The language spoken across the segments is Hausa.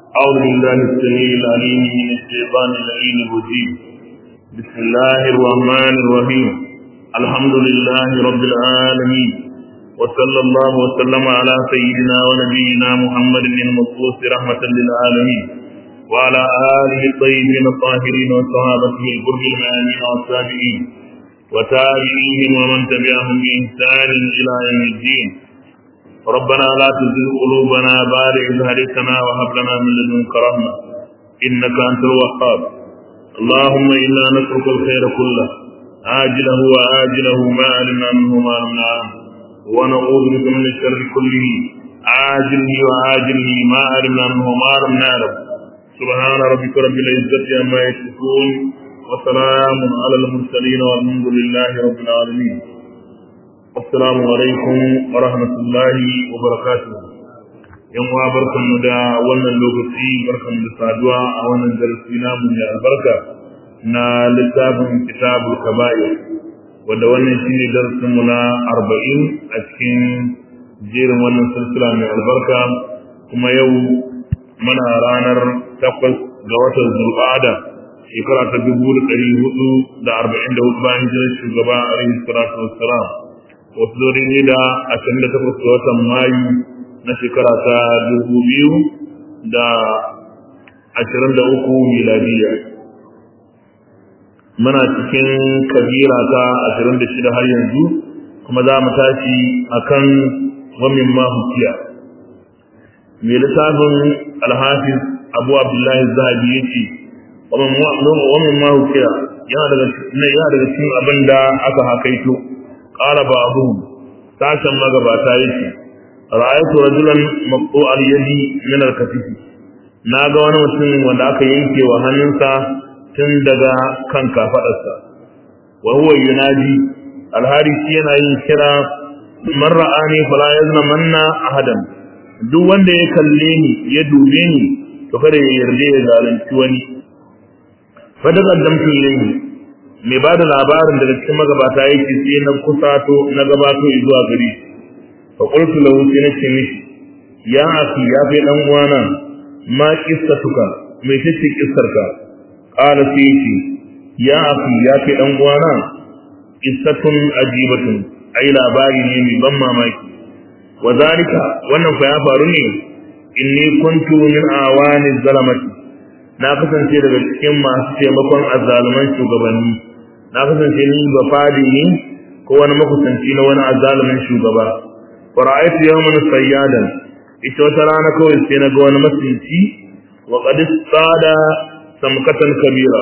أعوذ بالله السميع العليم من الشيطان اللعين الرجيم بسم الله الرحمن الرحيم الحمد لله رب العالمين وصلى الله وسلم على سيدنا ونبينا محمد المبعوث رحمة للعالمين وعلى آله الطيبين الطاهرين وصحابته الغر الميامين والسابقين وتابعيهم ومن تبعهم بإحسان إلى يوم الدين ربنا لا تزغ قلوبنا بعد إذ هديتنا وهب لنا من لدنك رحمة إنك أنت الوهاب اللهم إنا نترك الخير كله عاجله وآجله ما علمنا منه ما لم نعلم ونعوذ بك من الشر كله عاجله وآجله ما علمنا منه ما لم نعلم سبحان ربك رب العزة عما يصفون وسلام على المرسلين والحمد لله رب العالمين Assalamu alaikum wa rahmatullahi wa barakatuh. Yan uwa barkanmu da wannan lokaci barkanmu da saduwa a wannan darasi namu mai albarka na littafin kitabul kaba'ir wanda wannan shine darasin mu na 40 a cikin jerin wannan silsila mai albarka kuma yau muna ranar 8 ga watan Zulqa'ada shekara ta 1444 bayan hijirar shugaba alaihi salatu wassalam wasu zori ne da ashirin da takwas ga watan mayu na shekara ta dubu biyu da ashirin da uku miladiya muna cikin kabira ta ashirin da shida har yanzu kuma za mu tashi a kan wamin mahukiya mai lissafin alhafiz abu abdullahi zahabi ya ce wamin mahukiya yana daga cikin abin da aka hakaito qala ba'dhum sashen magabata yace ra'aytu rajulan maqtu al-yadi min al-katif naga wani mutum wanda aka yanke wa hannunsa tun daga kan kafadarsa wa huwa yunadi al-hari yana yin kira man ra'ani fala yazna manna ahadan duk wanda ya kalle ni ya dube ni to kada ya yarda ya zalunci wani fa da qaddamtu ilayhi mai ba da labarin daga cikin magabata yake sai na kusato na gabato zuwa gari fa qultu lahu sai na ce mishi ya aki ya fi dan uwana ma qissatuka me tace kissarka qala sai yace ya aki ya fi dan uwana qissatun ajibatun ai labari ne mai ban mamaki wa zalika wannan fa ya faru ne inni kuntu min awani zalamati na kasance daga cikin masu taimakon azzaluman shugabanni na kasance ni ba fadi ne ko wani makusanci na wani azzalumin shugaba wa ra'aytu yawman sayyadan ita wata rana kawai sai na ga wani masinci wa qad sada samkatan kabira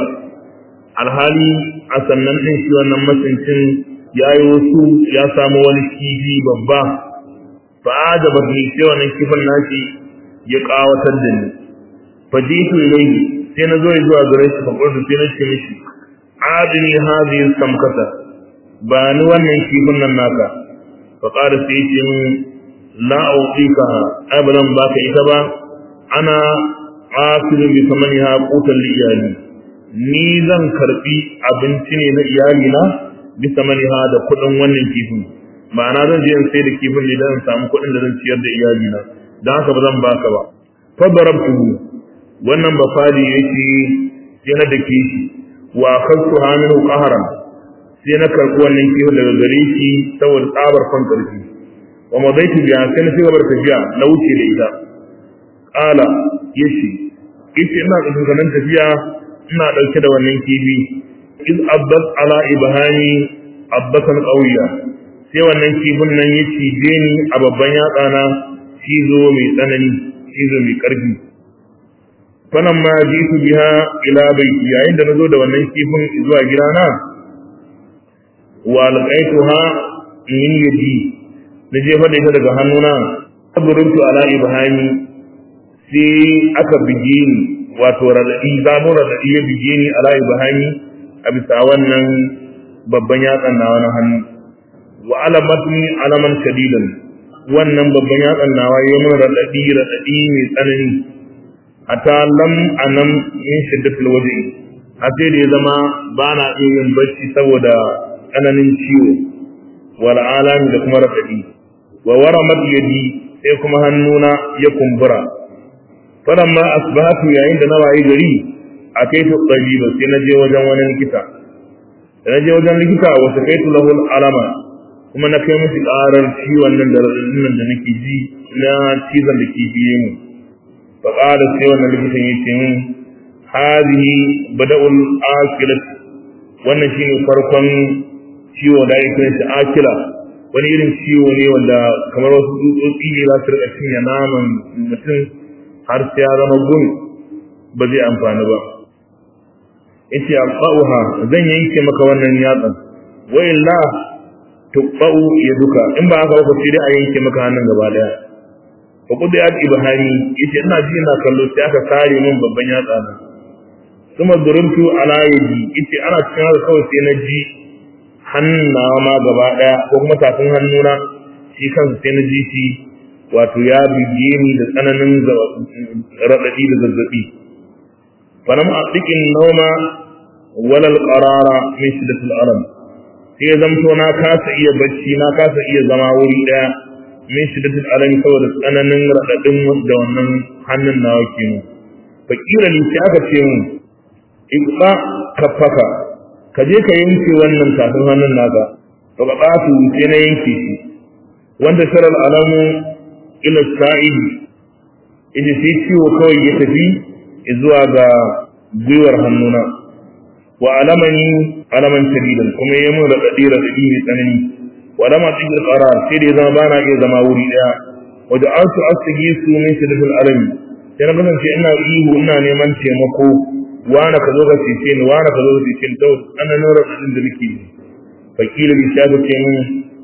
alhali a sannan din shi wannan masincin yayi wasu ya samu wani kifi babba fa ajaba ni sai wannan kifin nashi ya kawatar da ni fajitu ilayhi sai na zo zuwa gare shi fa qultu sai na ce mishi adini hadhihi samkata ba ni wannan kifin nan naka fa qala sai ce min la uqika abadan baka ita ba ana asiru bi samaniha qutan li iyali ni zan karbi abinci ne na iyali na bi samaniha da kudin wannan kifin ma'ana zan je in sai da kifin ne dan samu kudin da zan ciyar da iyali na dan haka ba zan baka ba fa darabtuhu wannan ba fadi yake yana da kishi wa akhadtu minhu qahran sai na karɓi wannan kiwo daga gare shi saboda tsabar kan karfi wa madaitu biya sai na cigaba da tafiya na wuce da ita qala yace yace ina da ganin tafiya ina dauke da wannan kifi iz abbat ala ibhani abbatan qawiya sai wannan kifin nan ya cije ni a babban yatsa na cizo mai tsanani cizo mai karfi fanan ma jitu biha ila baiti yayin da nazo da wannan kifin zuwa gidana wa alqaituha min yadi na jefa da ita daga hannuna taburuntu ala ibhami sai aka bige ni wato radadi zamu radadi ya bige ni ala ibhami a bisa wannan babban yatsan na wani hannu wa alamatni alaman shadidan wannan babban yatsan nawa yayi min radadi radadi mai tsanani ata lam anam min shiddatil wajhi a sai da ya zama ba na iya yin bacci saboda tsananin ciwo wal alami da kuma radadi wa waramat yadi sai kuma hannuna ya kumbura falamma asbahatu yayin da na waye gari a kai ta tsabiba sai na je wajen wani likita da na je wajen likita wasu kai tu lahul alama kuma na kai musu ƙarar ciwon nan da nan da nake ji na cizon da ke biye mu fa qala sai wannan likitan yace min hadhihi bada'ul akilat wannan shine farkon ciwo da yake shi akila wani irin ciwo ne wanda kamar wasu tsutsotsi ne za su rika cinye naman mutum har sai ya zama gun ba zai amfani ba yace aqauha zan yanke maka wannan yatsan wa illa tuqau yaduka in ba haka ba sai dai a yanke maka hannun gaba daya fa kudi ya ibhani yace ina ji ina kallo sai aka sare min babban yatsa na kuma duruntu ala yadi yace ana cikin haka kawai sai na ji hannawa ma gaba daya ko kuma tafin hannuna shi kansa sai na ji shi wato ya bige ni da tsananin raɗaɗi da zazzaɓi falam a cikin nauma walal qarara min shiddatil alam sai zamto na kasa iya bacci na kasa iya zama wuri daya min shiddatil alam saboda tsananin raɗaɗin da wannan hannun nawa ke mu fakira ni sai aka ce mu iqba kaffaka ka je ka yanke wannan tafin hannun naka to ka tsafu sai na yanke shi wanda sharal alamu ila sa'idi ita sai ciwo kawai ya tafi zuwa ga gwiwar hannuna wa alamani alaman shadidan kuma ya mun raɗaɗi raɗaɗi mai tsanani wa alama cikin qarar sai da ya zama bana iya zama wuri daya wa da asu asigi su min shadidatul alami sai na kasance ina ihu ina neman taimako wani ka zo ka cece ni wani ka zo ka cece ni to tsananin raɗaɗin da nake yi fakila bi shafi ce min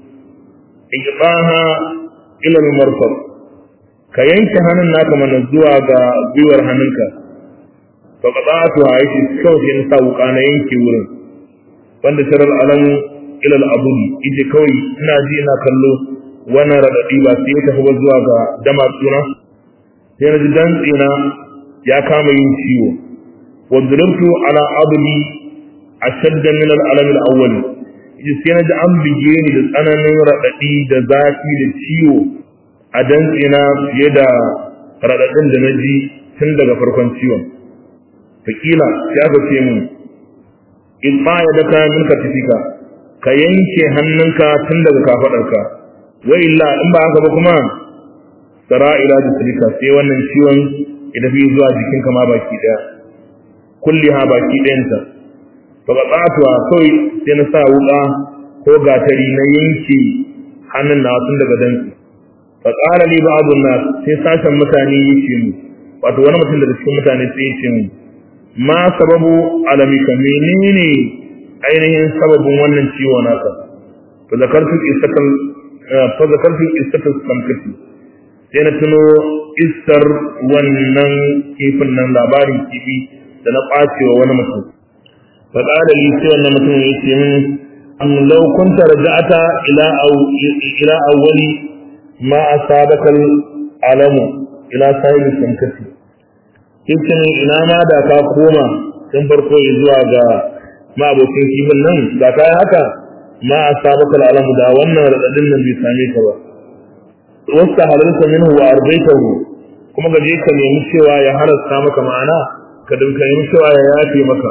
iqaha ila al-marfaq ka yanke hannun naka mana zuwa ga gwiwar hannunka fa qada'atu aishi kawai sai na sa wuka na yanke wurin wanda sharar alamu ila al-abudi ije kawai ina ji ina kallo wannan radadi ba sai ya tafi ba zuwa ga dama tsuna sai na ji dantsina ya kama yin ciwo wa durabtu ala abdi ashadda min al-alam al-awwal ije sai na ji an bige ni da tsananin radadi da zafi da ciwo a dantsina fiye da raɗaɗin da na ji tun daga farkon ciwon. Fakila sai aka ce mun, in ba ya daka min ka tafika, ka yanke hannunka tun daga kafaɗarka, wa illa in ba haka ba kuma, tsara ila jisilika sai wannan ciwon ya tafi zuwa jikinka ma baki ɗaya, kulli ha baki ɗayanta. Fa ka tsatuwa kawai sai na sa wuƙa ko gatari na yanke hannun na tun daga dantsi. faƙara li ba'dun nas sai sashen mutane yace mu wato wani mutum daga cikin mutane sai yace mu ma sababu alamika menene ainihin sababin wannan ciwo naka fa zakartu istatal fa zakartu istatal samkati sai na tuno istar wannan kifin nan labarin kifi da na ɓacewa wani mutum faƙara li sai wannan mutum yace min am law kunta raja'ata ila aw ila awwali ma asabaka alamu ila sahibi samkati yace ne ina ma da ka koma tun farko zuwa ga ma abokin kifin nan da ka yi haka ma asabaka alamu da wannan radadin nan bai same ka ba wasta halalta minhu wa arbaitahu kuma ga je ka nemi cewa ya halasta maka ma'ana ka dinka nemi cewa ya yafe maka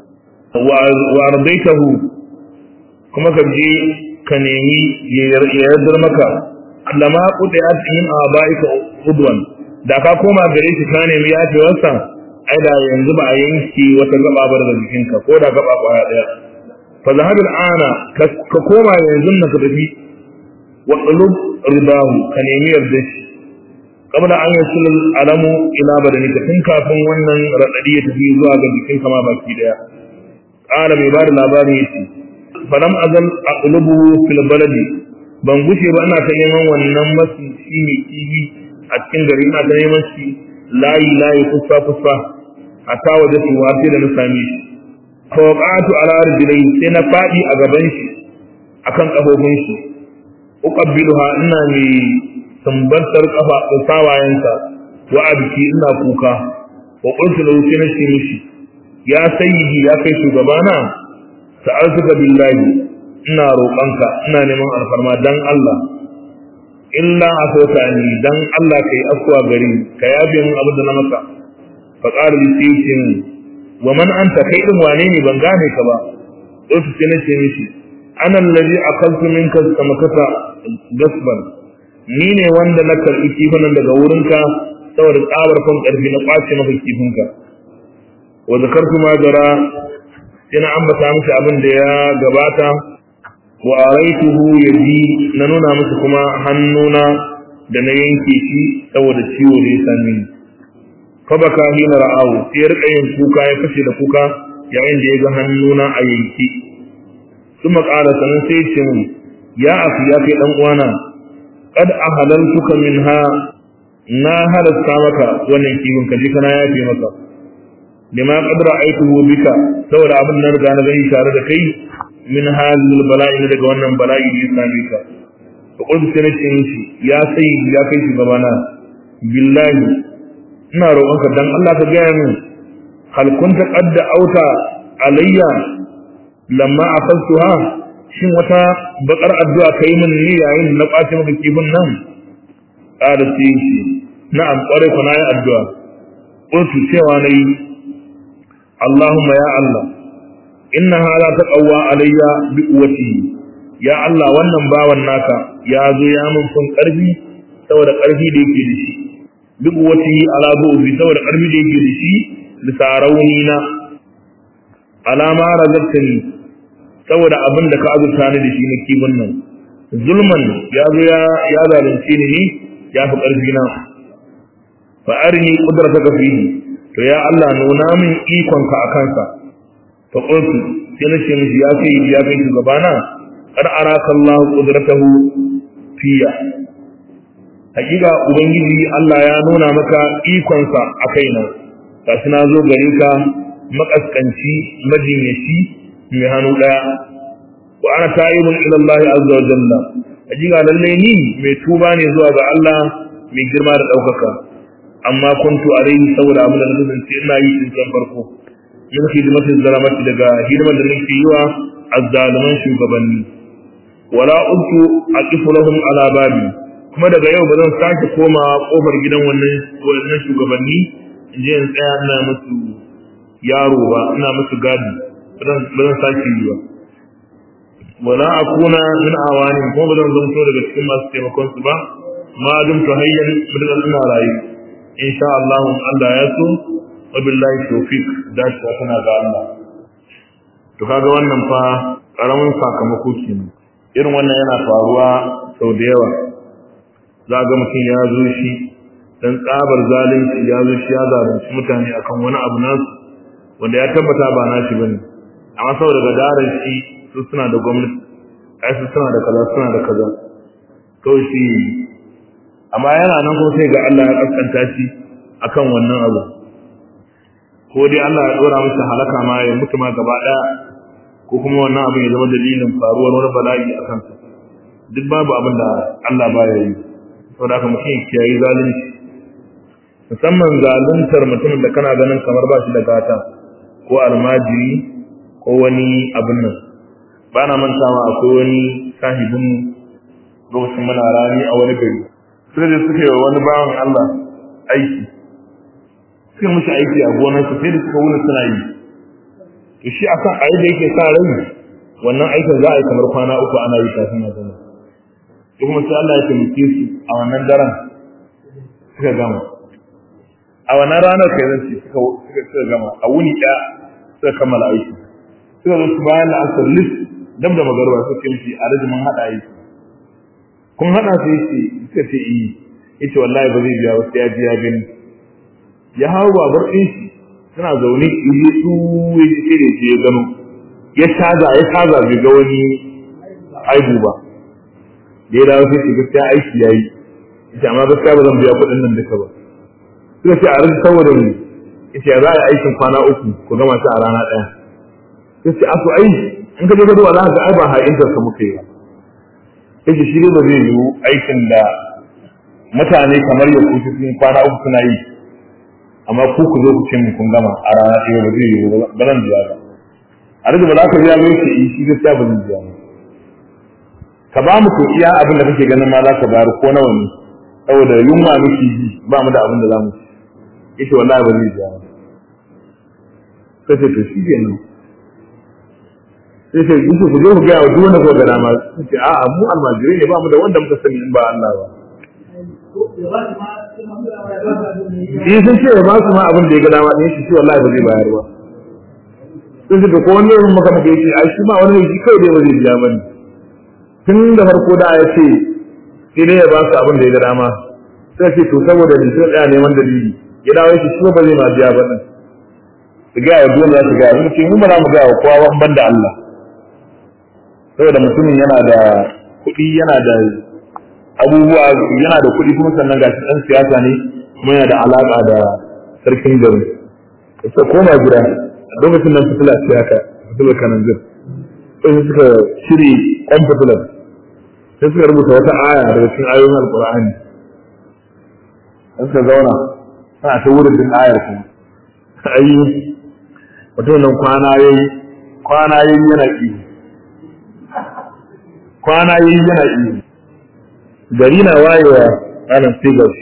wa arbaitahu kuma ka je ka nemi ya yardar maka allama qudiyat min abaika udwan da ka koma gare shi ka nemi yafewarsa ai da yanzu ba a yanke wata gaba bar da jikinka ko da gaba kwaya daya fa zahabil ana ka koma yanzu na ka tafi wa qulub ridahu ka nemi yarda shi kabla an yasul alamu ila badanika tun kafin wannan radadi ya tafi zuwa ga jikinka ma baki daya qala mai bada labarin yace falam azal aqlubu fil baladi ban gushe ba ina ta neman wannan masu shi ne kibi a cikin gari ina ta neman shi layi layi kusa kusa a ta waje su wasu da na same shi fawqatu ala rijlai sai na fadi a gaban shi akan kafofin shi uqabbiluha ina mai sambantar kafa sawayensa wa abki ina kuka wa qultu lahu sai na ce mishi ya sayyidi ya kai shugabana sa'altuka billahi ina roƙonka ina neman alfarma dan Allah illa afota ni dan Allah kai afwa gari ka yafe min abin da na maka fa qala li sayyidin wa man anta kai din wane ne ban gane ka ba to sai na ce mishi ana allazi akaltu minka samakata gasban ni ne wanda na karbi kifin daga wurinka saboda tsabar kan karfi na kwace maka kifinka wa zakartu ma jara ina ambata mishi abin da ya gabata wa araituhu yadi na nuna musu kuma hannuna da na yanke shi saboda ciwo da ya same ni fa baka hina ra'awu sai ya rika yin kuka ya fashe da kuka yayin da ya ga hannuna a yanki kuma ƙara sanin sai ce mun ya afi ya kai dan uwana qad ahalaltuka minha na halasta maka wannan kifin ka je kana yafe maka lima qad ra'aytuhu bika saboda abin nan riga na gani tare da kai min hadhil bala'i daga wannan bala'i da ya same ka fa qul sai nace mishi ya sai ya kai shi gabana billahi ina roƙonka dan Allah ka gaya min hal kunta qad auta alayya lamma akaltuha shin wata bakar addu'a kai min ne yayin na kwace maka kifin nan kada sai shi na'am kware ku na yi addu'a qultu cewa nayi Allahumma ya Allah inna hala taqawwa alayya bi quwwati ya Allah wannan bawan naka ya zo ya mun kun karfi saboda karfi da yake da shi bi quwwati ala bu'zi saboda karfi da yake da shi bisa rauni na alama razaqtani saboda abin da ka azurta ni da shi na kibin nan zulman ya zo ya ya zalunce ni ne ya fi karfi na fa arini qudrataka fihi to ya Allah nuna min ikonka a kansa fa qultu sai na ce mishi ya kai ya kai shugabana qad araka Allah qudratahu fiya hakika ubangiji Allah ya nuna maka ikonsa a kaina gashi na zo gare ka makaskanci majinyaci mai hannu daya wa ana ta'ibun ila Allah azza wa jalla hakika lalle ni mai tuba ne zuwa ga Allah mai girma da daukaka amma kuntu alaihi saboda abin da na kasance ina yi tun can farko min hidimatin zalamati daga hidimar da nake yi wa azzaluman shugabanni wala udtu aqifu lahum ala babi kuma daga yau ba zan sake koma kofar gidan wannan wannan shugabanni in je in tsaya ina musu yaro ba ina musu gadi ba zan sake yi ba wala akuna min awani kuma ba zan zanto daga cikin masu taimakon su ba ma dum ta hayyan mudan ina rayu insha Allah Allah ya so wa billahi tawfiq da shi kana ga Allah to kaga wannan fa karamin sakamako kenan irin wannan yana faruwa sau da yawa za ga mutum ya zo shi dan tsabar zalunci ya zo shi ya zalunci mutane akan wani abu nasu wanda ya tabbata ba nashi bane amma saboda gadarar shi su suna da gwamnati ai su suna da kaza suna da kaza to shi amma yana nan kuma sai ga Allah ya kaskanta shi akan wannan abu ko dai Allah ya dora masa halaka ma ya mutu ma gaba daya ko kuma wannan abin ya zama dalilin faruwar wani bala'i a kansa duk babu abin da Allah baya yi saboda haka mutum ya kiyayi zalunci musamman zaluntar mutumin da kana ganin kamar ba shi da gata ko almajiri ko wani abin nan ba na mantawa akwai wani sahibin lokacin muna rani a wani gari sai da suka yi wani bawan Allah aiki suka mishi aiki a gonarsa sai da suka wuni suna yi to shi akan ayi da yake sa rai wannan aikin za a yi kamar kwana uku ana yi kafin ya zama to kuma sai Allah ya taimake su a wannan daren suka gama a wannan ranar kai zan ce suka suka gama a wuni ɗaya suka kammala aiki suka zo su bayan la'asar list dab da magarba suka yi a rajimin haɗa aiki kun haɗa sai ce suka ce iyi yace wallahi ba zai biya wasu ya ji ya gani ya hau babar ɗin shi suna zaune ije su ya ji sai da ya gano ya caza ya caza bai ga wani aibu ba da ya dawo sai ce gaskiya aiki ya yi yace amma gaskiya ba zan biya kuɗin nan duka ba suka ce a rage saboda mu yace za a yi aikin kwana uku ku gama shi a rana ɗaya yace a to ai in ka je ka duba za ka ga ai ba ha'intar ka muka yi ba yake shi ba zai yiwu aikin da mutane kamar ya kuci sun kwana uku suna yi amma ku ku zo ku ce kun gama a rana ɗaya ba zai yiwu ba zan biya ba a rage ba za ka biya mai shi shi gaskiya ba zan biya ba ka ba mu to iya abin da kake ganin ma za ka bayar ko nawa ne saboda yunwa muke ji ba mu da abin da za mu ci yace wallahi ba zai biya ba sai ce to shi kenan sai ce yusuf ku je ku ga duk wanda ko ga dama sai ce a'a mu almajirai ne ba mu da wanda muka sani in ba Allah ba Shi sun ce ba su ma abin da ya ga dama ɗin shi shi wallahi ba zai bayar ba. Sun ce ko wani irin maka maka yace ai shi ma wani shi kai dai ba zai biya bane. Tun da farko da ya ce sai dai ya ba su abin da ya ga dama. Sai ce to saboda ni sai tsaya neman dalili. Ya dawo shi shi ba zai ma biya ba din. Su ga ya dole za su ga mun ce mu ba za mu ga wa kowa ban da Allah. Saboda mutumin yana da kuɗi yana da abubuwa yana da kuɗi kuma sannan ga shi ɗan siyasa ne kuma yana da alaƙa da sarkin gari sai koma gida a lokacin nan fitila ce haka fitilar kananzir sai suka shiri kwan fitilar sai suka rubuta wata aya daga cikin ayoyin alƙur'ani sai suka zauna suna ta wurin din ayar kuma ayi mutum nan kwana yayi kwana yayi yana iyo kwana yayi yana iyo gari na wayewa ranar sigar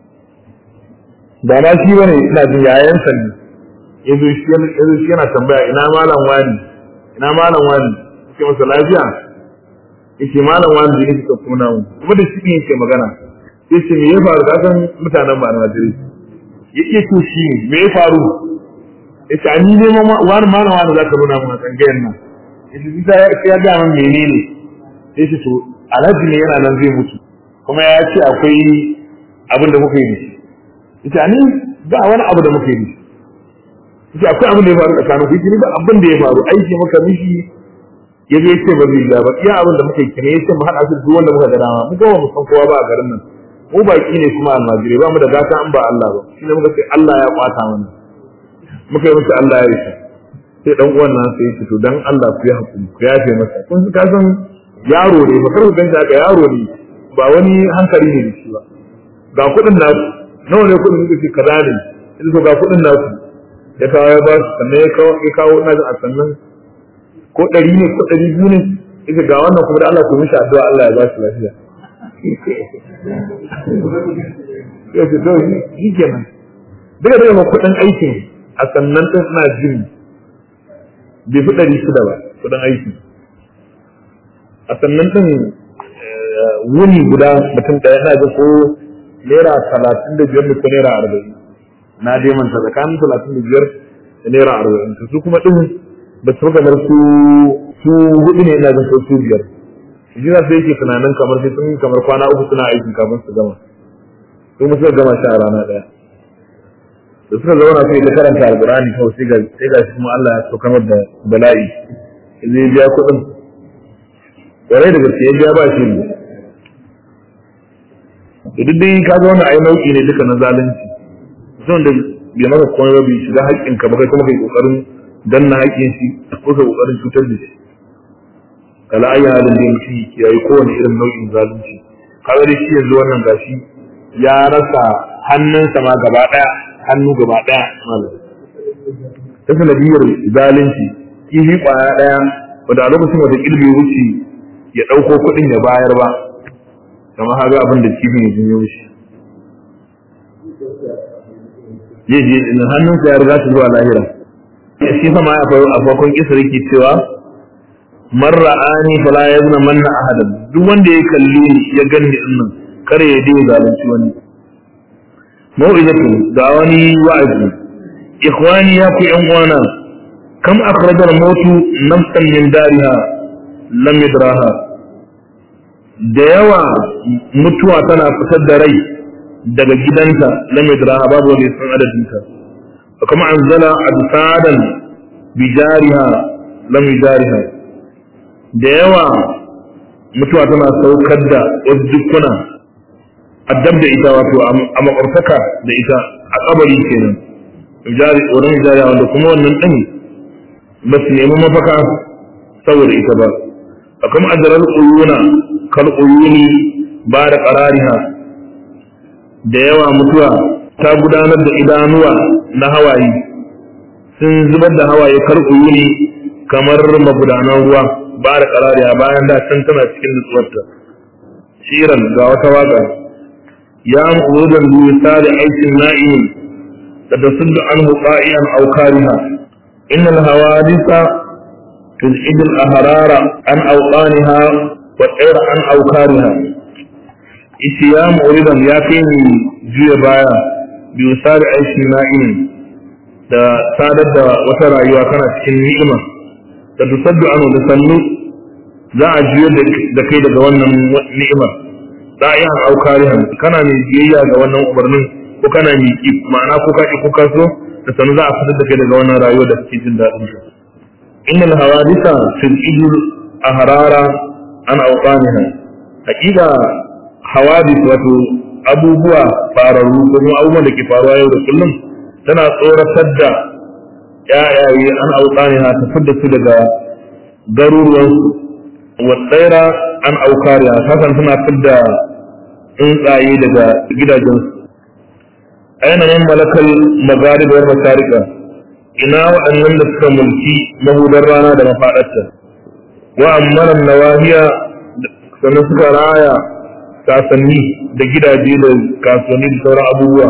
ba ma shi bane ina jin yayansa ne yazo shi yana tambaya ina malam wani ina malam wani yake masa lafiya yake malam wani da yake kuna mu kuma da shi ne yake magana yace me ya faru ka san mutanen ba na jiri yake to shi me ya faru yace ani ne wani malam wani zaka nuna mu a tsangayen nan yace sai ya ga min menene yace to alhaji ne yana nan zai mutu kuma ya ce akwai abin da muka yi da shi ita ni ba wani abu da muka yi da shi ita akwai abin da ya faru tsakanin ku ni ba abin da ya faru aiki muka mishi ya zai ce ba zai ba iya abin da muka yi kine ya ce mu haɗa su duk wanda muka ga dama mu ga mu san kowa ba a garin nan mu baki ne kuma almajirai ba mu da gata an ba Allah ba shi ne muka ce Allah ya kwata mana muka yi musu Allah ya yi sai dan uwan nan sai ya ce to dan Allah ku ya hakuri ku yafe masa kun ka san yaro ne ba kar ku ganta haka yaro ne ba wani hankali ne da shi ba ga kuɗin nasu nawa ne kuɗin suka ce kaza ne sai so ga kuɗin nasu ya kawo ya ba su sannan ya kawo ya kawo ina jin a sannan ko ɗari ne ko ɗari biyu ne ita ga wannan kuma da Allah ku mishi addu'a Allah ya ba shi lafiya ya ce to shi kenan duka daga ma kuɗin aikin a sannan ɗin suna jin bai fi ɗari shida ba kuɗin aiki a sannan ɗin wuni guda mutum ɗaya na ga ko naira talatin da biyar da ko naira arba'in na dai manta tsakanin talatin da biyar da naira arba'in su kuma ɗin ba su kamar su su hudu ne ina ga ko su biyar shi za su yake tunanin kamar sai sun kamar kwana uku suna aiki kafin su gama su kuma suka gama shi a rana ɗaya da suka zauna sai ta karanta alƙur'ani kawai sai ga sai ga shi kuma Allah ya saukar da bala'i zai biya kuɗin kwarai da gaske ya biya ba shi ne da duk dai ka ga wannan ai nau'i ne duka na zalunci mutum da bai maka komai ba bai shiga haƙƙin ka ba kai kuma kai kokarin danna haƙƙin shi ko kai kokarin cutar da shi kala ayi halin da mutum ke yayi kowane irin nau'in zalunci kaga dai shi yanzu wannan gashi ya rasa hannunsa ma gaba ɗaya hannu gaba ɗaya malam ta sanadiyar zalunci kifi ƙwaya ɗaya wanda a lokacin wata ƙilbi wuce ya ɗauko kuɗin ya bayar ba kamar haga abin da kifin ya jinyo shi zai je in hannunsa ya riga su zuwa lahira shi sama ya faru a farkon kisar yake cewa man ra'ani fala yazna manna ahadan duk wanda ya kalli ni ya ganni din nan kare ya dai zalunci wani mau'izatu ga wani wa'azi ikhwani ya ku yan uwana kam akhrajal mautu nafsan min dariha lam yadraha da yawa mutuwa tana fitar da rai daga gidanta lam yadraha babu wanda ya san adadinta fa kuma anzala adsadan bi jariha lam yajariha da yawa mutuwa tana saukar da wasu dukkuna addab da ita wato a makwabtaka da ita a kabari kenan jari wannan jari wanda kuma wannan din ba su nemi mafaka saboda ita ba a kuma ajarar uyuna kal uyuni ba da qarariha da yawa mutuwa ta gudanar da idanuwa na hawaye sun zubar da hawaye kar uyuni kamar magudanan ruwa ba da qarariya bayan da can tana cikin nutsuwarta shiran ga wata waka ya mu'udan bi misali aikin na'im da tasuddu anhu qa'ian aw kariha innal hawadisa tuzid al ahrara an awqaniha wa tsayra an awkariha ishi ya mu'udan ya kai ni juya baya bi misali aikin na'im da sadar da wata rayuwa kana cikin ni'ima da tusaddu anhu da sannu za a juyar da kai daga wannan ni'imar da'iyan au karihan kana mai biyayya ga wannan umarnin ko kana mai ki ma'ana ko ka ki ko ka so da sanu za a fitar da kai daga wannan rayuwar da kake jin daɗin ta innal hawadisa fil ijr ahrara an awqaniha hakika hawadis wato abubuwa fararru ko kuma abubuwan da ke faruwa yau da kullum tana tsoratar da ƴaƴaye an awqaniha ta fitar su daga garuruwansu wa tsaira an aukariya hakan suna fidda tsuntsaye daga gidajensu aina man malakal magarib wal masarika ina waɗannan da suka mulki mahudar rana da mafaɗarta wa ammanan nawahiya sannan suka raya sasanni da gidaje da kasuwanni da sauran abubuwa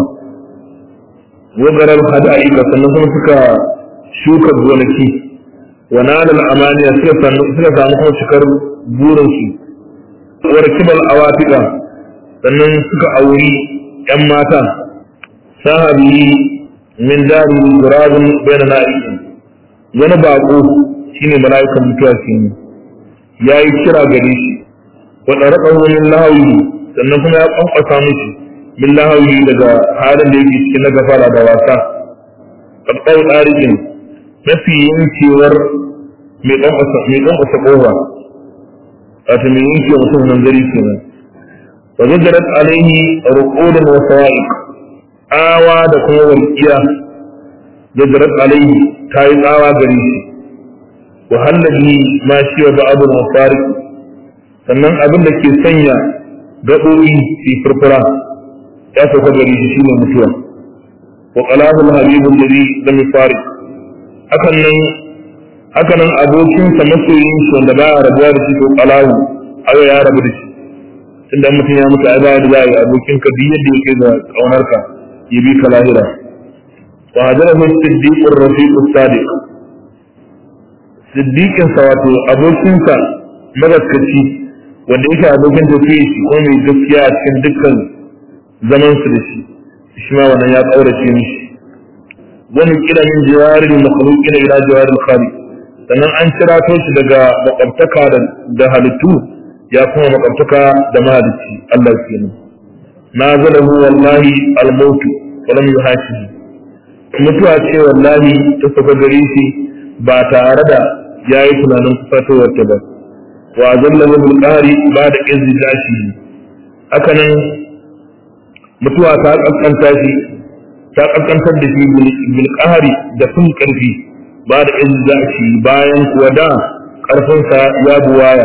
wagarar hada'ika sannan kuma suka shuka gonaki wa nalal amaniya suka samu kuma cikar burinsu wa kibal awatika sannan suka auri ‘yan mata sahabi min dari gurabin bayan na'ikin wani bako shine mala'ikan mutuwa shi ne ya yi kira gare shi wa ɗaraɓar wani lahawi sannan kuma ya ƙwanƙwasa mishi min lahawi daga halin da yake cikin na gafara da wasa ƙarƙar ɗarikin mafi yankewar mai ƙwanƙwasa ƙofa wato mai yanke mutum nan gari kenan wa zajjarat alaihi ruqudun wa sawa'iq awa da kuma walqiya zajjarat alaihi ta yi tsawa gare shi wa hallabi ma shi wa ba'd al sannan abin da ke sanya gaɓoɓi su furfura ya sauka gare shi shine mutuwa wa qalabul habibul ladhi lam yufariq hakan nan haka nan abokinsa masoyin shi wanda ba a rabuwa da shi ko kalawu ayo ya rabu da shi tunda mutum ya mutu ai ba da zai abokin ka duk yadda yake da kaunar ka ya bi ka lahira wa hadara hu siddiqur rafiq sadiq siddiqin sa wato abokin sa magaskaci wanda yake abokin tafiya shi ko mai gaskiya a cikin dukkan zaman su da shi shi ma wannan ya kaurace mishi wani kira min jawarin makhluqina ila jawaril khaliq sannan an kirato shi daga makwabtaka da halittu ya kuma makwabtaka da mahalicci Allah kenan na zalahu wallahi almautu wa lam yuhashihi mutuwa ce wallahi ta saka gare shi ba tare da yayi tunanin kufatowar ta ba wa zallahu bil qari ba da izzi dashi haka nan mutuwa ta kaskanta shi ta kaskantar da shi bil qahri da sun karfi ba da izzaci bayan kuwa da ƙarfinsa ya buwaya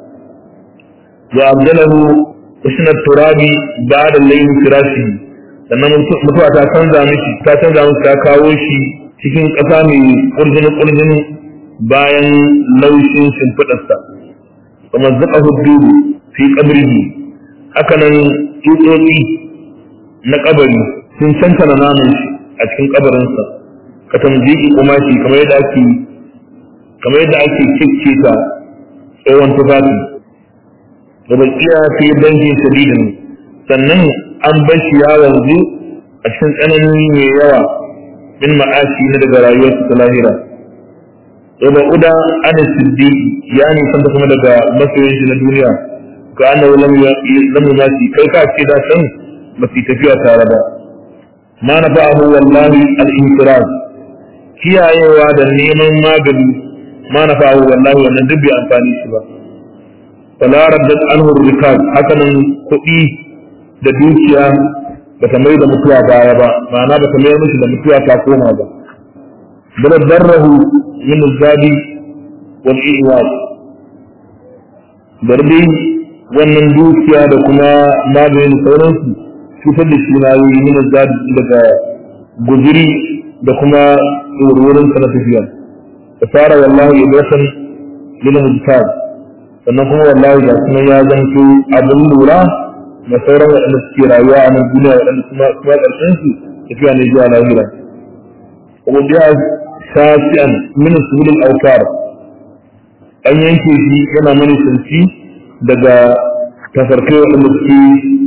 wa abdalahu usna turabi ba da layin firashi sannan mutuwa ta canza mishi ta canza mishi ta kawo shi cikin ƙasa mai ƙurjini ƙurjini bayan laushin shimfiɗarsa kuma zuƙa hudu fi ƙabrihi hakanan tsutsotsi na ƙabari sun cancana naman shi a cikin ƙabarinsa ka tamjiki kuma shi kamar yadda ake kamar yadda ake kicce ta tsohon tufafi da bakiya fi bankin shadidin sannan an bar shi ya wanzu a cikin tsanani mai yawa min ma'ashi na daga rayuwarsa ta lahira da ba uda ana siddiqi ya nisan ta kuma daga masoyin shi na duniya ka annahu lam yumasi kai ka ce da san ba su tafiya tare ba ma na fa'ahu wallahi al-infiraz kiyayewa da neman magani ma na fa'ahu wallahi wannan duk bai amfani shi ba fala raddat anhu rikab hakanan kuɗi da dukiya ba ta mai da mutuwa baya ba ma'ana ba ta mai mishi da mutuwa ta koma ba bal darrahu min zabi wal iwad darbi wannan dukiya da kuma maganin sauransu cutar da shi na yi min zabi daga guzuri da kuma wurin sa na tafiya fasara wallahi ibratan lil hujjaj sannan kuma wallahi ga kuma ya zanto abin lura da sauran waɗanda suke rayuwa a nan duniya waɗanda kuma kuma ƙarshen su tafiya ne zuwa lahira kuma biya shafi'an min sulul aukar an yanke shi yana mani sanci daga tafarkai waɗanda suke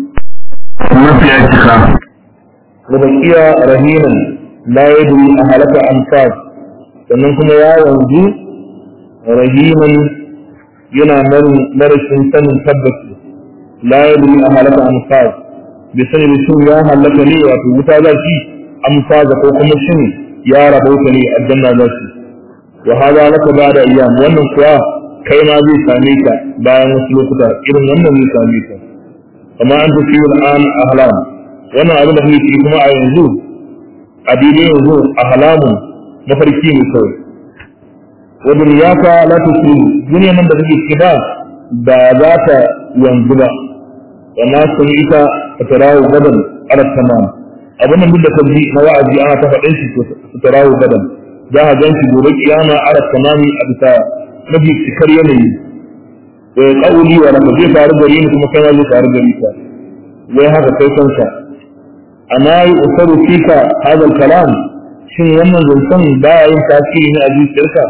mafiya cika da bakiya rahinan la yadri a halaka anfas sannan kuma ya wanzu rahiman yana marashin sanin tabbaci la yadri a halaka anfas bai sani da shin ya halaka ne wato wuta za shi amfaza ko kuma shin ya rabauta ne aljanna za shi wa hada laka ba da ayyam wannan kuwa kai ma zai same ka bayan wasu lokuta irin wannan zai same ka amma an tafi al'an ahlam wannan abin da kake kuma a yanzu a daidai yanzu ahlamu mafarki ne kawai wa dunyaka la tusiru duniya nan da kake ciki ba ba za ta yanzu ba wa ma ita fa tarawu gadan ala tamam abin nan duk da kaji na wa'azi ana ta faɗin shi su tarawu gadan za a gan shi gobe kiyama ala tamami a bisa mafi cikar yanayi da ya ƙauli wa raka zai faru gari ni kuma kai ma zai faru gari ka wai haka kai kanka amma yi usaru fika hadal kalam shin wannan zancen ba ya yin tasiri ne a zuciyarka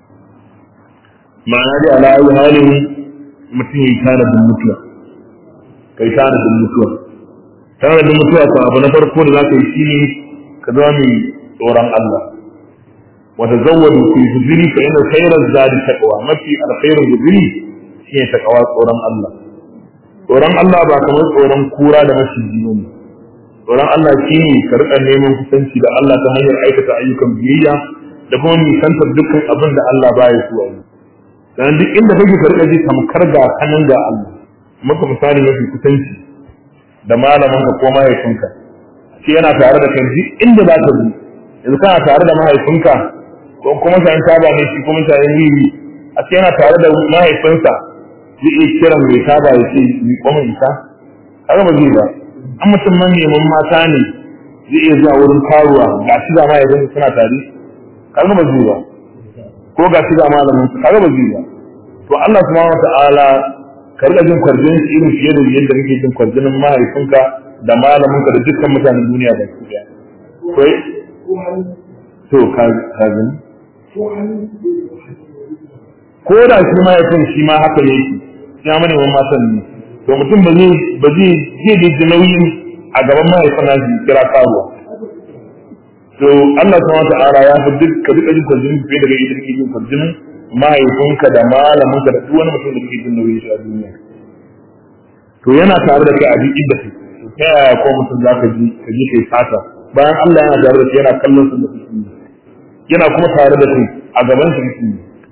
ma'ana dai ala ayi halin mutum ya yi tanadin mutuwa kai tanadin mutuwa tanadin mutuwa ko abu na farko da za ka yi shi ne ka zama mai tsoron Allah وتزودوا في الهجري فإن خير الزاد تقوى مكي الخير الهجري هي تقوى قرآن الله قرآن الله با kamar tsoron kura da maciji ne tsoron Allah shi ne ka rika neman kusanci da Allah ta hanyar aikata ayyukan biyayya da kuma nisantar dukkan abin da Allah baya so a yi sannan duk inda kake ka rika ji tamkar ga kanan ga Allah maka misali mafi kusanci da malamin ka ko mahaifinka shi yana tare da kai duk inda za ka bi yanzu kana tare da mahaifinka ko kuma shayin taba ne shi kuma shayin wiwi a ce yana tare da mahaifinsa zai iya kiran mai taba ya ce mi kuma isa haka ba zai ba an mutum man neman mata ne zai iya zuwa wurin karuwa ga shi ga mahaifinsa suna tare kaga ba zai ba ko ga shi ga malamin su kaga ba zai ba to Allah subhanahu wata'ala ka rika jin kwarjinin shi irin fiye da yadda kake jin kwarjinin mahaifinka da malaminka da dukkan mutanen duniya ba su daya to ka gani ko da shi ma ya san shi ma haka yake ya mane wa matan ne to mutum ba zai ba zai zai da nauyin a gaban mahaifin na shi kira karuwa to Allah subhanahu ta'ala ya fi duk ka duka jin kwarjinin fiye da kai da jin kwarjinin mahaifinka da malaminka da duk wani mutum da kake jin nauyin shi a duniya to yana tare da kai a duk inda kai ta yaya ko mutum za ka ji ka ji kai fata bayan Allah yana tare da shi yana kallon su da su yana kuma tare da kai a gaban su su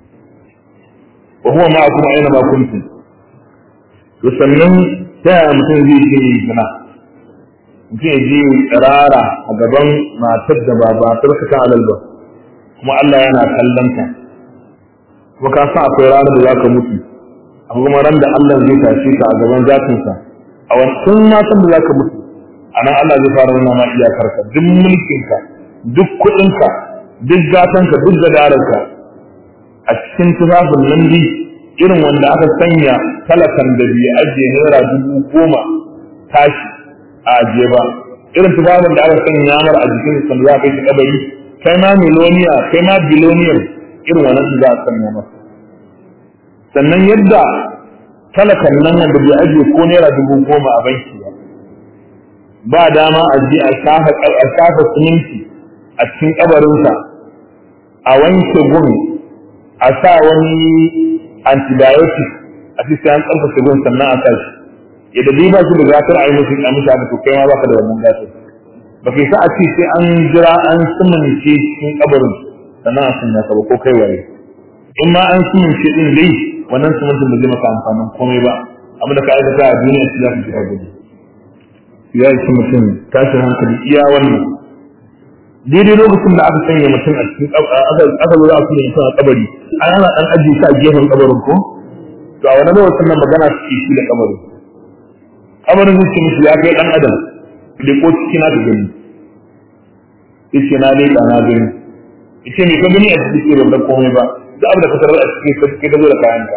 wa huwa ma'akum aina ma kuntum to sannan ta yaya mutum zai je yi zina mutum ya je tsirara a gaban matar da ba matar ka ta alal ba kuma Allah yana kallon ka kuma ka san akwai ranar da zaka mutu akwai kuma ran da Allah zai tashe ka a gaban zatinsa a wancan matan da zaka mutu a nan Allah zai fara nuna ma iyakarka duk mulkinka duk kuɗinka duk gatanka duk gadararka a cikin tufafin nan bi irin wanda aka sanya talakan da bai ajiye naira dubu goma tashi a ajiye ba irin tufafin da aka sanya mar a jikin sanda za a kai shi kabari kai ma miloniya kai ma biloniyar irin wannan za a sanya masa sannan yadda talakan nan wanda bai ajiye ko naira dubu goma a banki ba ba dama a je a shafa siminti a cikin kabarinsa a wanke gun a sa wani antibiotic a cikin an tsarkake gun sannan a sa shi yadda dai ba shi da gatar a yi musu a mishi haka to kai ma baka da wannan gatar ba kai sa a ce sai an jira an simince cikin kabarin sannan a sanya ka ba ko kai waye in ma an simince din dai wannan simintin ba zai maka amfanin komai ba amma da ka aikata a duniya shi za ka jira gudu ya yi mutum tashin hankali iya wannan daidai lokacin da aka sanya mutum a cikin aka zo za a sanya mutum a kabari an ana dan ajiye shi a gefen kabarin ko to a wani lokacin nan magana suke shi da kabarin kabarin zai ce musu ya kai dan adam da ko ciki na ka gani yace na dai na gani yace me ka gani a cikin ke ban komai ba da abin da ka tarar a cikin ka ka zo da kayanka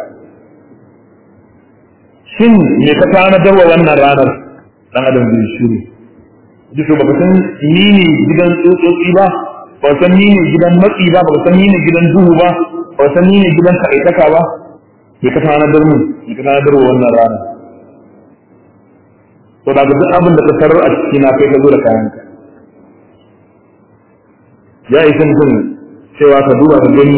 shin me ka tanadar wa wannan ranar dan adam zai shiru ji to baka san ni ne gidan tsotsotsi ba ba san ni ne gidan matsi ba ba san ni ne gidan duhu ba ba san ni ne gidan kaitaka ba me ka tanadar mu me ka tanadar wa wannan ranar to da duk abin da ka tarar a cikin na kai ka zo da kayanka ya isa mutum cewa ka duba ka gani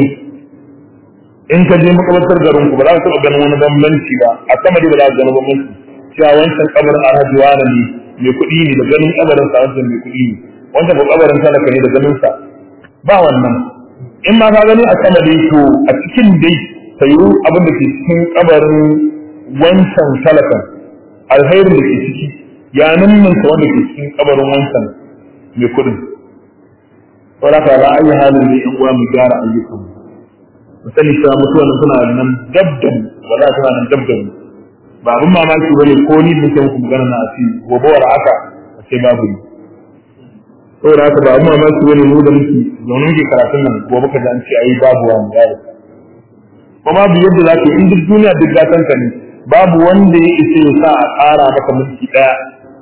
in ka je makabartar garin ku ba za ka taɓa ganin wani bambanci ba a sama dai ba za ka gani bambanci cewa wancan kabarin alhaji wani ne mai kuɗi ne da ganin kabarin sa wancan mai kuɗi ne wancan ko kabarin talaka ne da ganin sa ba wannan in ma ka gani a sama dai to a cikin dai sayu abin da ke cikin kabarin wancan talakan alherin da ke ciki ya ninninka wanda ke cikin kabarin wancan mai kuɗin saboda ka ba ayi halin da yan uwa mu gyara ayyukan mu mu sani cewa mutuwan suna nan dabdan wala suna nan dabdan ba abin mamaki bane ko ni da muku magana na asiri gobe war haka a ce babu ni saboda haka ba abin mamaki bane mu da muke zaune muke karatun nan gobe ka ji an ce ayi babu wani yaro ko babu yadda za ka yi in duk duniya duk gatan ka ne babu wanda ya isa ya sa a ƙara maka mulki ɗaya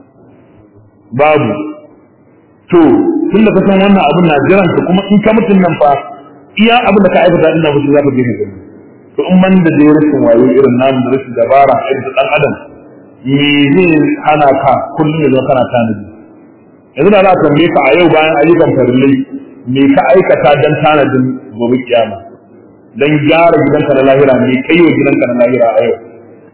babu to tun da ka san wannan abin na jiran ka kuma in ka mutun nan fa iya abin da ka aikata ina mutu za ka je ka gani to in man da dai rashin wayo irin namu da rashin dabara irin dan adam me zai hana ka kullum ya zama kana tanadi yanzu da za a tambaye ka a yau bayan ayyukan farillai me ka aikata dan tanadin gobe kiyama dan gyara gidanka na lahira me kai wa gidanka na lahira a yau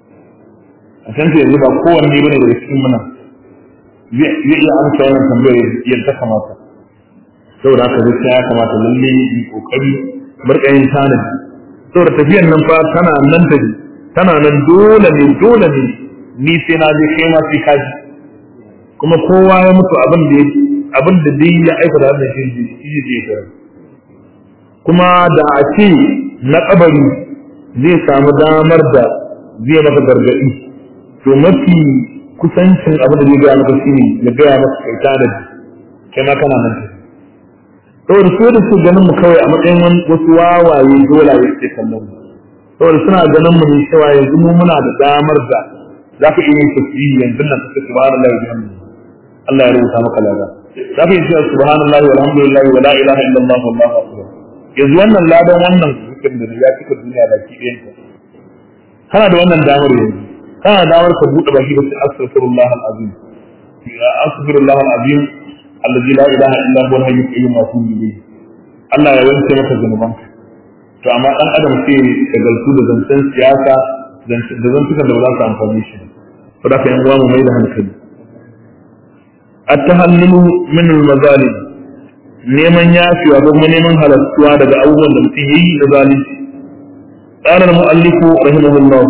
a san yanzu ba kowanne bane daga cikin muna zai iya amsa wannan tambayar yadda kamata saboda haka gaskiya ya kamata lalle yi kokari barka yin tanadi saboda tafiyar nan fa tana nan ta tana nan dole ne dole ne ni sai na je kai ma sai ka ji kuma kowa ya mutu abin da abin da dai ya aika da wannan shi shi shi shi kuma da a ce na kabari zai samu damar da zai maka gargadi to mafi kusancin abin da zai gaya maka shi ne ya gaya maka kai tanadi kai ma kana nan saboda su da su ganin mu kawai a matsayin wasu wawaye dole ya ce kallon mu saboda suna ganin mu ne cewa yanzu mu muna da damar da za ka iya yin tasbihi yanzu nan ka subhanallahi wa bihamdihi Allah ya rubuta maka lada za ka iya cewa subhanallahi walhamdulillah wa la ilaha illallah wallahu akbar yanzu wannan ladan wannan zikirin da ya cika duniya baki ɗayan ta kana da wannan damar yanzu kana da damar ka buɗe baki da astaghfirullah alazim astaghfirullah alazim alladhi la ilaha illa huwa al-hayy al-qayyum wa atubu ilayhi Allah ya wanke maka zanubanka to amma dan adam sai shagaltu da zancen siyasa da zantukan da ba za su amfani shi to da ka yan uwa mu mai da hankali at-tahallulu min al-mazalim neman yafiwa ko kuma neman halattuwa daga abubuwan da mutum yayi da zalunci قال المؤلف رحمه الله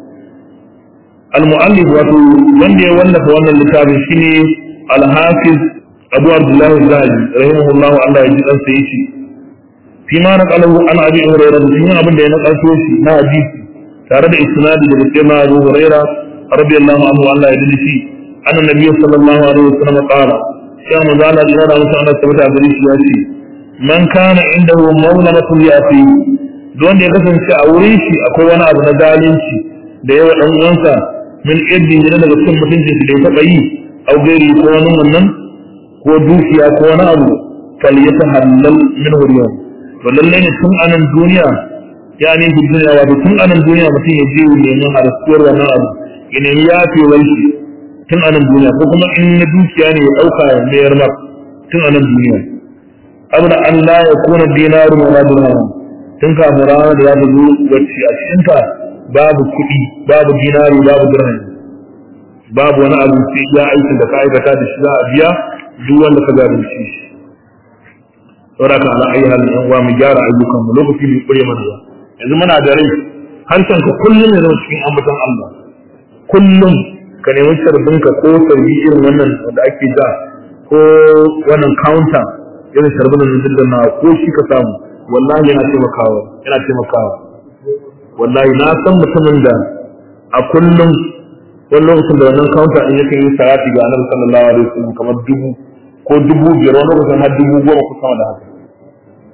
المؤلف wato wanda ya wallafa wannan littafin shine al-hafiz Abu Abdullah Zahabi rahimahullahu Allah ya ji dan sai shi fi ma naqalahu an Abi Hurairah cikin abin da ya nakalto shi na hadisi tare da isnadi da cewa Abu Hurairah radiyallahu anhu Allah ya ji shi anna nabiy sallallahu alaihi wasallam qala ya manzala da da mutum Allah tabbata gare shi ya ce man kana indahu mawlamatun yati don da ya kasance a wurin shi akwai wani abu na zalunci da yawa dan uwansa min iddi ne daga cikin mutuncin da ya taba yi au gairi ko wani wannan ko dukiya ko wani abu fal yatahallal min huriya to lalle ne tun anan duniya ya ne fi duniya wato tun anan duniya mutum ya je neman harsuwar wannan abu ya nemi yafewar shi tun anan duniya ko kuma in na dukiya ne ya dauka ya mayar mar tun anan duniya abda an la yakuna dinaru wala dirham tun kafin ranar da za ta zo wacce a cikinta babu kuɗi babu dinari babu dirham babu wani abu sai ya aikin da ka aikata da shi za a biya duk wanda ka zalunci shi saboda ka ala ayi halin yan uwa mu gyara ayyukan mu lokaci bai kure mana ba yanzu muna da rai harshen ka kullum ne zama cikin ambaton Allah kullum ka nemi sarbin ka ko sarbi irin wannan da ake da ko wannan counter irin sarbin nan da na ko shi ka samu wallahi yana taimakawa yana taimakawa wallahi na san mutumin da a kullum wani lokacin da wannan counter din yake yin salati ga annabi sallallahu alaihi wasallam kamar dubu ko dubu biyar wani lokacin har dubu goma ko sama da haka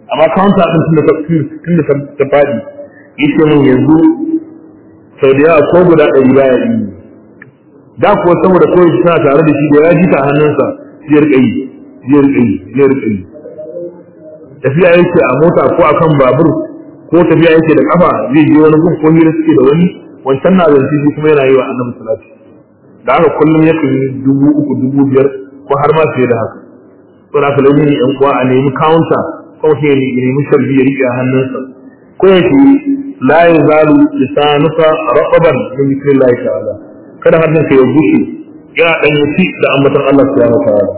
amma counter din tunda ta tunda ta fadi yace mun yanzu sau da yawa ko guda ɗari baya yi da kuwa saboda kawai shi tana tare da shi da ya ji ta hannunsa zai rika yi zai rika yi zai rika yi tafiya yake a mota ko akan babur ko tafiya yake da kafa zai je wani gun ko hira suke da wani wancan na zance shi kuma yana yi wa annabi salati da haka kullum yakan yi dubu uku dubu biyar ko har ma fiye da haka to da kalmi ne yan uwa a nemi counter ko shi ne nemi sharbi ya rike a hannunsa ko yake la yazalu lisanuka raqaban min zikrillah ta'ala kada hannun ka ya bushe ya dan yi da ambaton Allah subhanahu wa ta'ala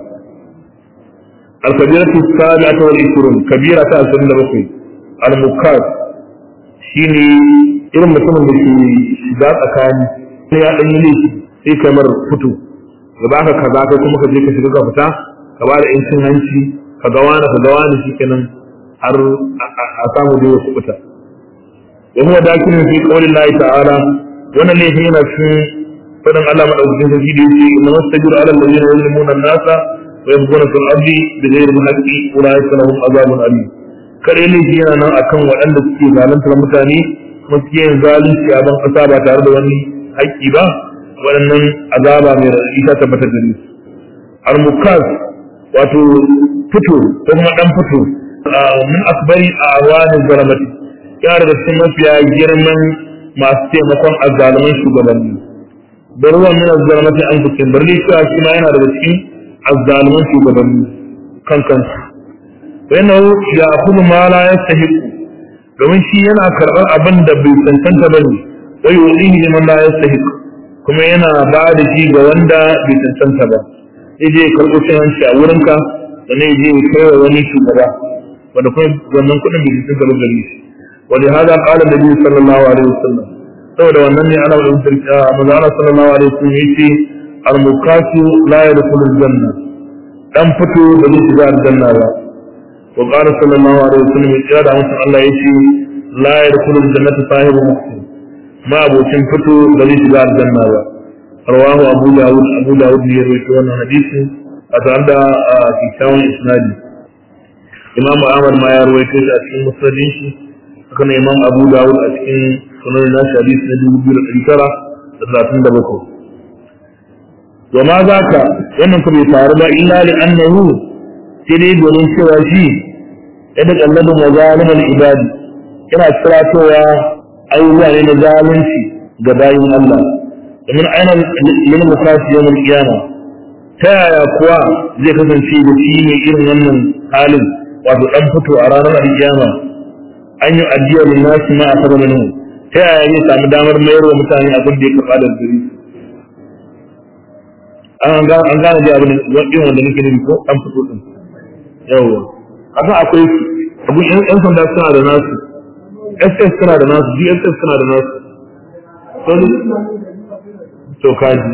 الكبيرة السابعة والعشرون كبيرة أسلم لبقي المكاد شيني irin mutumin da ke shiga tsakani sai ya ɗanyi laifi sai kamar fito ga ba ka kaza kai kuma ka je ka shiga ka fita ka ba da yancin hanci ka ga wani ka ga wani shi kenan har a samu da ya kubuta wa huwa dakilun fi qawlin Allah ta'ala wannan laifin yana cikin fadin Allah madaukakin sarki da yake inna mastajiru ala alladhina yuzlimuna an-nasa wa yabghuna fil ardi bighayri al-haqqi ulaika lahum adhabun alim kare laifi yana nan akan waɗanda suke zaluntar mutane kuma suke yin zalunci a ban ƙasa ba tare da wani haƙƙi ba waɗannan azaba mai raɗaɗi ta tabbatar da su al-mukaz wato fito ko kuma ɗan fito min asbari a awanin zalamati yana daga cikin mafiya girman masu taimakon azzaluman shugabanni da ruwan min azzalamati an kusin birni cewa shi ma yana daga cikin azzaluman shugabanni kan kansu wannan ya kuma ma la yastahiqu domin shi yana karɓar abin da bai cancanta ba ne wai yuzihi liman la yastahiq kuma yana ba da shi ga wanda bai cancanta ba sai je karɓo cin hanci a wurinka da ne je kai wa wani shugaba wanda kuma wannan kuɗin bai cancanta ba gare shi wani hada qala nabi sallallahu alaihi wasallam saboda wannan ne ana da sarki manzo Allah sallallahu alaihi wasallam yace al-mukasu la yadkhulu al-janna dan fito da zai shiga aljanna ba وقال صلى الله عليه وسلم يا da mutum Allah ya ce la yadkhulul jannata sahibu muhsin ma abocin fito da zai shiga aljanna ba rawahu abu dawud abu dawud ne ya rawaito wannan hadisi a tare da kikkiawan isnadi imam ahmad ma ya rawaito shi a cikin musnadin shi haka ne imam abu dawud a cikin sunan nashi hadisi na dubu biyu da ɗari tara da talatin da bakwai wa ma za ka wannan ku bai faru ba illa li annahu sai dai domin cewa shi yadda kallabin wa zalimul ibadi yana kiratowa ayyuka ne na zalunci ga bayin Allah domin aina yin mukasi yawan kiyama ta yaya kuwa zai kasance da shi ne irin wannan halin wato dan fito a ranar alkiyama an yi ajiya lin nasi ma asaba minhu ta yaya zai samu damar mayar wa mutane abin da ya karɓa da gari an gane da abin irin wanda nake nufi ko dan fito din yawa kasan akwai abun yan yan sanda suna da nasu ss suna da nasu dss suna da nasu to kaji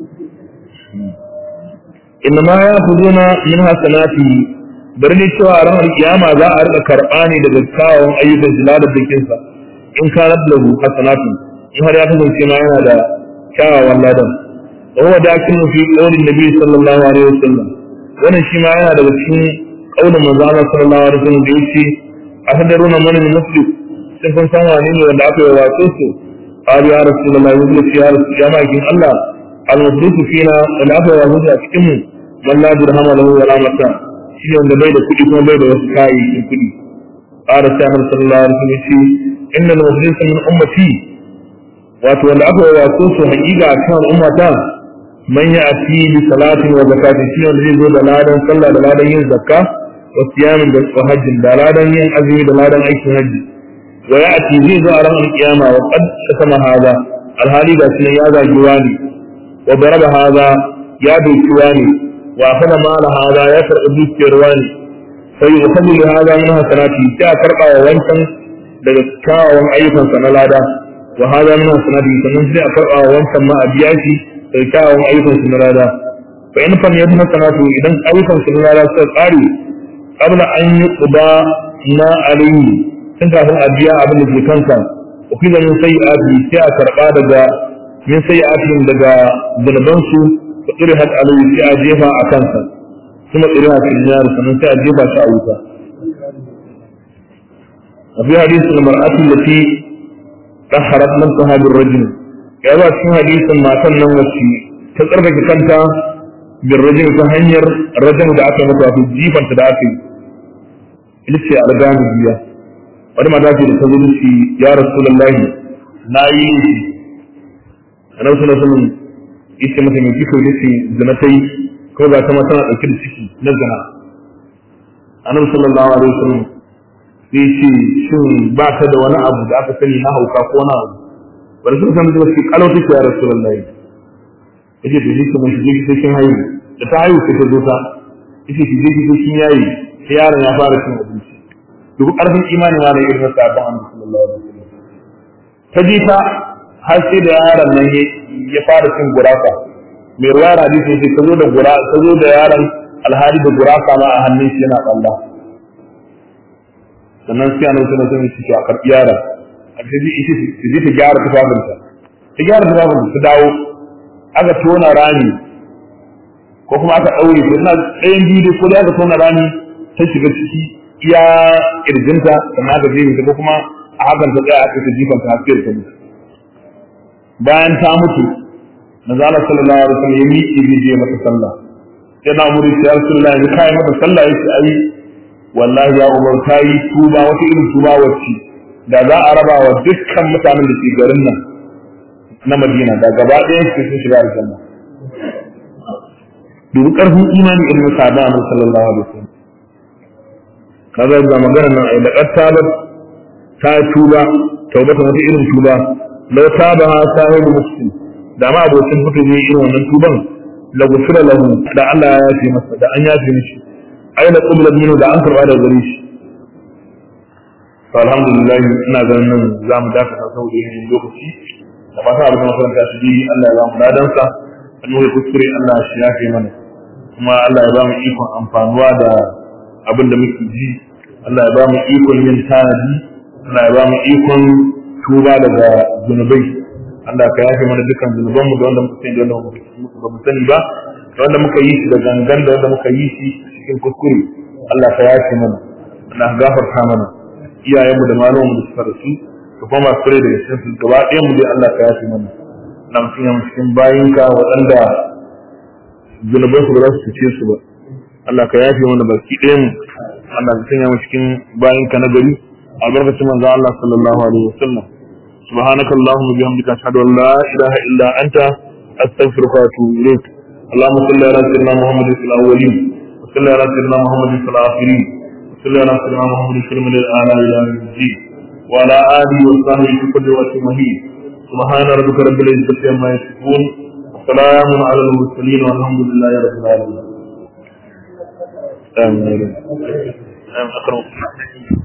inna ma ya fuduna min hasanati bari ne cewa a ranar kiyama za a rika karɓa ne daga kawon ayyukan jilalar bikinsa in ka lahu hasanatu in har ya kasance ma yana da kyawawan ladan wa huwa dakinu fi qawlin nabi sallallahu alaihi wasallam wannan shi ma yana daga cikin kaulin manzo Allah sallallahu alaihi wasallam da yake ahadaruna man muslim sun san san wani ne wanda aka yi wato su qali ya rasulullahi wa sallallahu ya rasul ya ma'akin Allah al-muflisu fina wanda aka yi wato a cikin mu man la dirhama lahu wa la mata shi ne wanda bai da kuɗi kuma bai da wasu kayayyakin kuɗi qala sallallahu alaihi wasallam yace innal muflisa min ummati wato wanda aka yi wato su haƙiƙa a cikin ummata man ya ati bi salatin wa zakatin shi wanda zai zo da ladan sallah da ladan yin zakka wa siyamin da hajjin da ladan yin azumi da ladan aikin hajji wa ya ati zai zo a ran alkiyama wa qad kasama hada alhali ga shi ya zagi wani wa daraba hada ya doki wani wa akhadha mala hada ya karɓi dukiyar wani sai ya fadi li hada min hasanati sai a karɓa wa wancan daga kyawawan ayyukansa na lada wa hada min hasanati sannan sai a karɓa wa wancan ma a biya shi da kyawun ayyukan su na rada fa in fam yadda hasanatu idan ayyukan su na rada suka tsari qabla an yi quba na alayhi tun kafin a biya abin da ke kansa wa fi min sayyi'ati sai a karba daga min sayyi'atin daga zunuban su fa tsirihat alayhi sai a jefa a kansa kuma tsirihat fil nar sannan sai a jefa shi a wuta وفي حديث المرأة التي طهرت نفسها بالرجل يا ba cikin hadisin matan nan wacce ta tsarkake kanta bin rajin ta hanyar rajin da aka mata wato jifanta da aka yi ita ce algami biya wani mata ce da ta zo ce ya rasulullahi na yi laifi annabi sallallahu alaihi wasallam yace mata me kika yi ce zina ta yi ko ga ta ma tana dauke da ciki na zina annabi sallallahu alaihi wasallam sai ce shin ba ta da wani abu da aka sani na hauka ko na abu bari sun san da shi kalau take ya rasulullahi yace to shi kuma shi sai kin haihu da ta haihu sai ta zo ta yace shi je ki kin yayi sai yaron ya fara cin abinci duk karfin imani ma da irin sabon annabi sallallahu alaihi wasallam ta ji ta har sai da yaron nan ya fara cin gurasa mai ruwa hadisi sai ta zo da gura ta zo da yaron alhali da gurasa ma a hannun shi yana kalla sannan sai annabi sallallahu alaihi wasallam ya a karbi yaron a ce ji ita su je ta gyara tufafinta ta gyara tufafinta ta dawo aka tona rami ko kuma aka ɗaure ta ina tsayin biyu ko da aka tona rami ta shiga ciki iya kirjinta sannan aka jefe ta ko kuma a hakan ta tsaya aka ta jifanta har sai ta mutu bayan ta mutu manzo Allah sallallahu alaihi wasallam ya miƙe zai je mata sallah sai na umuri ya rasulullahi ya kai mata sallah yace ai wallahi ya umar ta yi tuba wata irin tuba wacce da za a raba wa dukkan mutanen da ke garin nan na Madina da gaba ɗayan su sun shiga aljanna dubu ƙarfin imani irin sahaba Annabi sallallahu alaihi wasallam kaga ga magana nan ai laqad tabat ta tuba taubatan wata irin tuba law tabaha sahibu muslim da ma abokin fito ne irin wannan tuban la gufira lahu da Allah ya yafe masa da an yafe mishi aina qubla minhu da an karba da gare shi to alhamdulillah ina ganin nan za mu dakata saboda yin lokaci da fata abin da makaranta shi bi Allah ya ba mu ladan sa an yi kuskure Allah shi yafe mana kuma Allah ya ba mu ikon amfanuwa da abin da muke ji Allah ya ba mu ikon yin tanadi Allah ya ba mu ikon tuba daga zunubai Allah ka yafe mana dukkan zunuban mu da wanda muka sani da wanda ba mu sani ba da wanda muka yi shi da gangan da wanda muka yi shi cikin kuskure Allah ka yafe mana Allah ka gafarta mana iyayen mu da malaman mu da suka rasu da kuma masu rai daga cikin su gaba ɗayan mu dai Allah ka yafe mana na mutum ya cikin bayinka waɗanda zunuban su ba za su cuce su ba Allah ka yafe mana baki ɗayan mu Allah ka sanya mu cikin bayinka na gari albarkacin manzo Allah sallallahu alaihi wasallam سبحانك اللهم وبحمدك أشهد أن لا إله إلا أنت أستغفرك وأتوب إليك اللهم صل على سيدنا محمد في الأولين وصل على سيدنا محمد في الآخرين وصل على سيدنا محمد في المن الأعلى إلى يوم الدين وعلى آله وصحبه في كل وقت مهين سبحان ربك رب العزة عما يصفون وسلام على المرسلين والحمد لله رب العالمين آمين آمين أكرمك